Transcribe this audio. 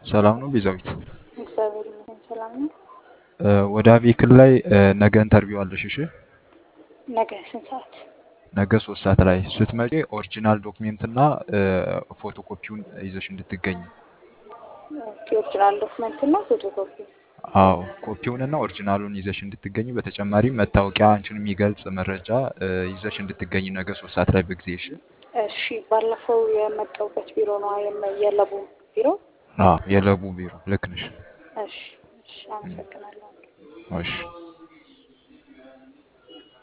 ሰላም ነው ቤዛዊት? እግዚአብሔር ይመስገን ሰላም ነው። እ፣ ወደ አቤክል ላይ እ፣ ነገ ኢንተርቪው አለሽ። እሺ ነገ ስንት ሰዓት? ነገ ሶስት ሰዓት ላይ ስትመጪ ኦሪጂናል ዶክሜንት እና እ፣ ፎቶኮፒውን ይዘሽ እንድትገኝ። ኦኬ፣ ኦሪጂናል ዶክመንት እና ፎቶኮፒ። አዎ ኮፒውን እና ኦሪጂናሉን ይዘሽ እንድትገኝ፣ በተጨማሪም መታወቂያ አንቺን የሚገልጽ መረጃ እ፣ ይዘሽ እንድትገኝ ነገ ሶስት ሰዓት ላይ በጊዜ። እሺ እሺ፣ ባለፈው የመጣሁበት ቢሮ ነው የመ- የለቡ ቢሮ። አዎ የለቡ ቢሮ ልክ ነሽ። እሺ፣ እሺ፣ አመሰግናለሁ። እሺ